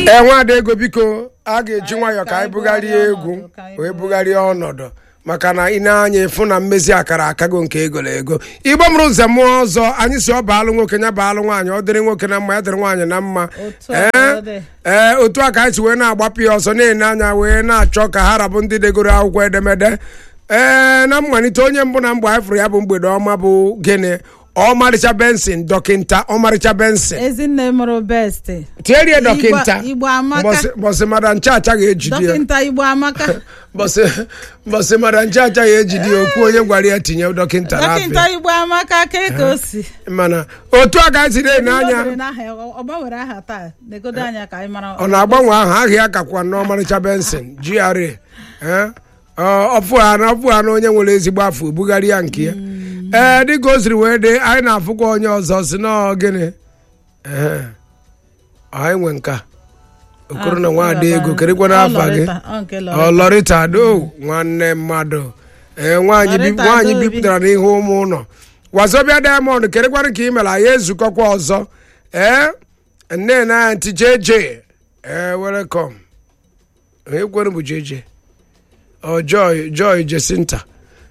ee nwaada ego biko a ga-eji nwayọọ ka anyị bugharịa egwu wee bugharịa ọnọdụ maka na ị na-anya ịfụ na mmezi akara akago nke egolo ego igbo mụrụ nze mụọ ọzọ anyị si ọ baalụ nwoke ya baalụ nwaanyị ọ dịrị nwoke na mma ya dịrị nwaanyị na mma Otu a ka ọ dị. ee otu a ka anyị si wee na-agbapụ ya ọsọ na-ene anya wee na-achọ ka ha rabụ ndị degoro akwụkwọ edemede ee na mmalite onye mbụ na mgbe anyị fụrụ ya bụ mgbede ọma bụ gịnị ọmarịcha bensin dọkịnta ọmarịcha bensin ezinne mụrụ best tierie dọkịnta Igbo amaka. Mbọsị- mbọsị mara ncha achaghị ejide ya dọkịnta igbo amaka mbọsị mbọsị mara ncha achaghị ejide ya okwu onye gwara ya tinye dọkịnta dọkịnta n'afịa igbo amaka ka ka o si mana otu a ka anyị si na-ene O anya dere n'aha ya, ọ gbanwere aha taa negodo anya ka anyị mara ọ na-agbanwe aha aha ya kakwa n'ọmarịcha bensin GRA ee ọfụ ha na ọfụ ha na onye nwere ezigbo afọ bugharị ya nke ya ee dịka o siri wee dị anyị na-afụkwa onye ọzọ si na gịnị ee anyị nwe nka okoro na nwaada ego kerekwa n'afa gị ọlọrịta do nwanne mmadụ ee nwaanyị bi- Lọrịta nwaanyị Adaobi. bipụtara n'ihu ụmụ ụlọ wazobia diamond kerekwara ka ị mere anyị ezukọkwa ọzọ ee nne na ntị jeje ee welcome ekwere bụ jeje ọ joy joy jesinta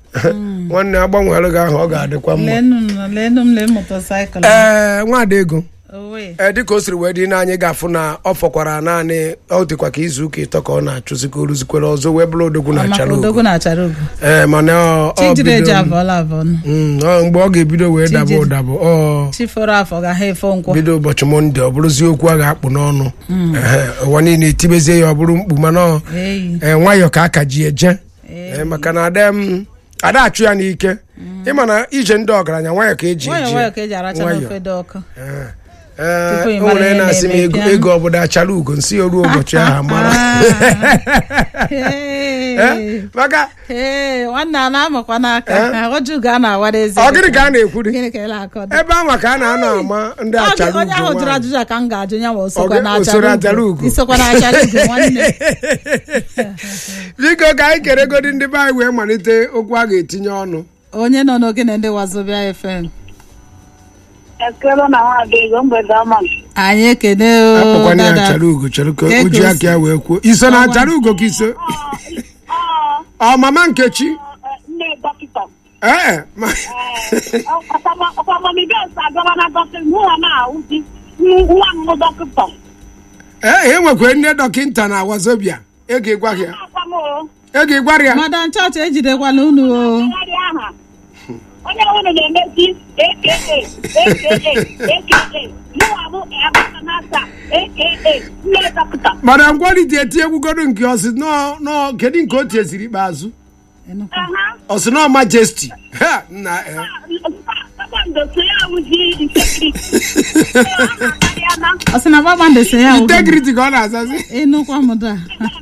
nwanne agbanwere gị ahụ ọ ga-adịkwa mma lenu m lee motosaịkụl ee nwaada ego owe ee dịka o siri wee dị na anyị ga-afụ na ọ fọkwara naanị ọ dịkwa ka izu ụka ịtọ ka ọ na-achụzi ka o ruzikwere ọzọ wee bụrụ odogwu na maka achara odogwu ogo na achara ogo ee mana ọ- ọ chijiri eji bido- abụọla abụọ nụ. Mm, ọ mgbe ọ ga-ebido wee daba Chijiri. ụdabụ ọ chiforo afọ ga ha efe nkwọ bido ụbọchị mọnde ọ bụrụzi okwu a ga-akpụ n'ọnụ Ehe, ụwa niile etibezie ya ọ bụrụ mkpu mana ọ eyi ee, nwayọọ ka aka ji eje Ee, maka na ada m ada achụ ya n'ike ịma na ije ndị ọgaranya nwayọọ ka eji nwayọ eje nwayọ ka eji aracha Nwayọọ. n'ofe dị ọkụ Ee, ee, Tupu ị o mara nwere ihe na-asị m na-eme, ego bịa. ego ọbụla achara ugo nsị o ruo ụbọchị ahụ mara Hey. maka Hey, nwanne a na-amakwa Eh? n'aka ọjụgo a na-awara ezi ọ gịnị ka a na-ekwuri gịnị ka ị na-akọ dị? ebe ahụ ka a na-anọ ama ndị Ọ dị- achara onye ahụ ugo jụrụ nwaanyị. ajụjụ a ka m ga-ajụ ya ma o Ọ sokwa ga- na o soro achara achara ugo ugo. isokwa na achara ugo nwanne biko ka anyị keregodi ndị be anyị wee malite okwu a ga-etinye ọnụ onye nọ n'ogene ndị wazobia fm ekele na nwaada ego mgbede ọma anyị ekene o, akpọkwana ya dada. achara ugo chere ka Ka o ji eko aka ya wee kwuo iso na achara ugo ka iso ọ mama nkechi nne dọkịta ee ma- ọkwamamibes agara na dọkịta nwa na-ahụzi nwa m dọkịta ee e nwekwa nne dọkịnta na wazobia ego ịgwa ya akwam o ego ịgwara ya madam chọọchị ejidekwala unu o agharị aha onye unu na-emezi aka aka aka mụwa bụ abakanata aka nne dọkịta mana ngwalite eti egwugodo nke ọsị nọ nọ kedu nke o tiesiri ikpeazụ Enukwa. aha ọsị nọ majesti ha nna ee. kpakpando so ya awụzi integrity ọ na-akarịana ọ sị na kpakpando so ya wụ- integrity ka ọ na-azazi ịnụkwa m da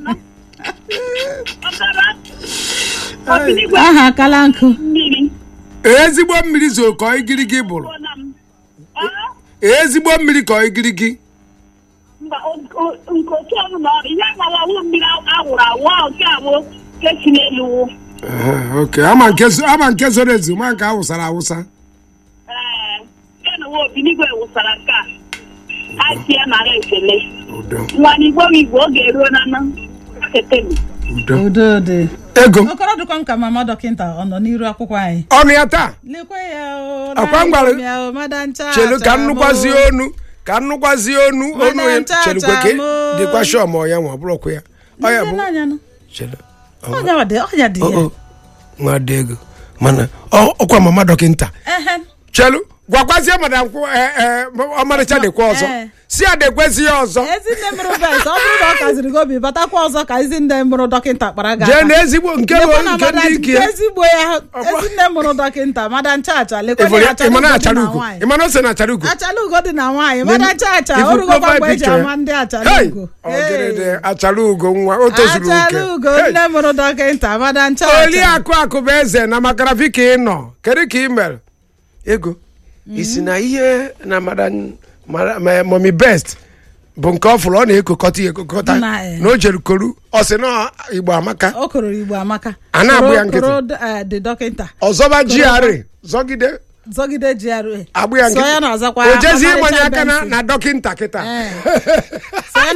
ọbara ọbịnigwe aha akala nkụ mmiri ezigbo mmiri zo ka ọ igirigi bụrụ na m Aha. ezigbo mmiri ka ọ igirigi mba o- o- nke otu ọnụ na ọrụ ihe gbara ọwụ mmiri awụrụ awụ ahụ nke awụ nke si n'elu wụ Aha, ok ama nke zo- ama nke zoro ezu ma nke awụsara awụsa ee ya na nwa obinigwe wụsara nke a ha si ya nara ekele udo nwa n'igwe m igwe oge eruo na na ketemi udo udo dị ego okoro dịkwa m ka mama dọkịta ọ nọ n'iru akwụkwọ anyị ọnụ ya taa lekwe ya o Akwa m gwara- ya o madam cha chelu ka nnukwazi onu ka nnukwazi onu onu Madam ya- Chacha chelukwe ka mo. dịkwa shọ ma ọ ya nwa ọ bụrụkwa ya ọ ya bụ chelu ọnya dị ọnya dị o ya o nwa dị ego mana ọ- ọkwa mama dọkịnta Ehe. chelu gwakwazie madam kwụ e- e, ọmarịcha dịkwa ọzọ Eh. si ya dekwezi ya ọzọ ezinne mụrụ bes ọ bụrụ na ọ kaziri gị obi batakwa ọzọ ka ezinne mụrụ dọkịta kpara gị jee aka. na ezigbo nke Lekwa bụ na nke ndị madam- ike nke ezigbo ya Ọkwa- ezinne mụrụ dọkịta madam chacha lekwa Ịfụrụ na ya? achara ịma na ugo dị achara na ugo nwaanyị ịma na ose na achara ugo achala ugo dị na nwaanyị Nen- madam chacha ifu o rugokwa profile mgbe eji picture ya? ama ndị achala Hey! ugo Ọgịrịdị achara ugo nwa o tozuru oke achala ugo Hey! nne mụrụ dọkịta madam chacha oliakụ akụ bụ eze na makarafi ka ị nọ kedu ka ị mere ego isi na ihe na mami best bụ nke ọ fụrụ ọ na-ekokọta ya ekokọta Na, eh. na o jere koru ọ sị na igbo amaka o kororo igbo amaka A na-agbụ ya Koro- nkịtị. koro, eh, dị dọkịta ọzọba GRA zọgide zọgide GRA agbụ ya so ya nkịtị na-azakwa o jezi ọmarịcha ịmanye aka na Benson. na dọkịnta kịta Eh. so ya na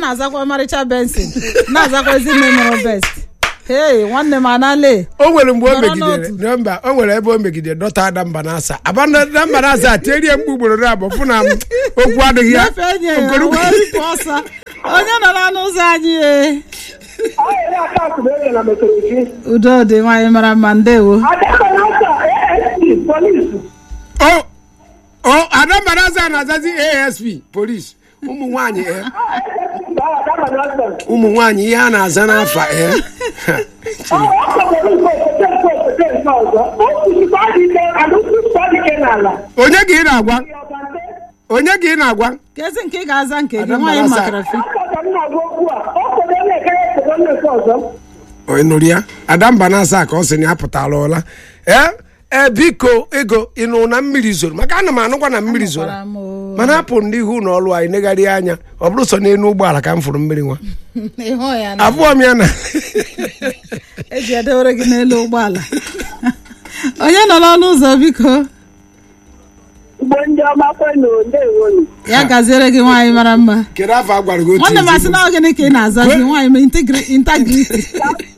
na-azakwa ọmarịcha benson na-azakwa ezinne mụrụ best hei nwanne m anale o nwere mgbe o Nọrọ megidere n'otu. na mba o nwere ebe o megidere dọta adamba n'asa abadamba n'asa tierie mkpu ugboro na abụọ fụ na m okwu adịghị ya nyefee nye ya Okoro- wee ripụ ọsọ onye nọ n'ọnụ ụzọ anyị e Ọ yere akaụntụ bụ ege na metodologi. udo dị nwaanyị mara mma ndewo Adakọrọ ọsọ ASP polisi. o o adamba n'asa na-azazi asp polis ụmụ nwaanyị eh, ụmụ nwaanyị ihe a na-aza n'afa eh. onye ka ị na-agwa onye ka ị na-agwa kezi nke ị ga-aza nke gị Ada nwaanyị Mbarasa. makara fi onye nụrụ ya adamba n'asa ka ọ sị na ya pụtara ụla ee ee biko ego ịnụ na mmiri zoro maka ana m anụkwa na mmiri zoro Gwara m o. mana apụ n'ihu na ọlụ anyị negharị anya ọ bụrụ sọ n'elu ụgbọala ka m fụrụ mmiri nwa ịhụ ya na abụọ m ya na eji edewere gị n'elu ụgbọala onye nọ n'ọnụ ụzọ biko Igbo ndị ọma kwenu ndewonu. ya gaziere gị nwaanyị mara mma kedu afọ a gwara gị otu nwanne m asị ezigbo? na ọ gịnị ka ị na-azazi nwaanyị ma integri- integrity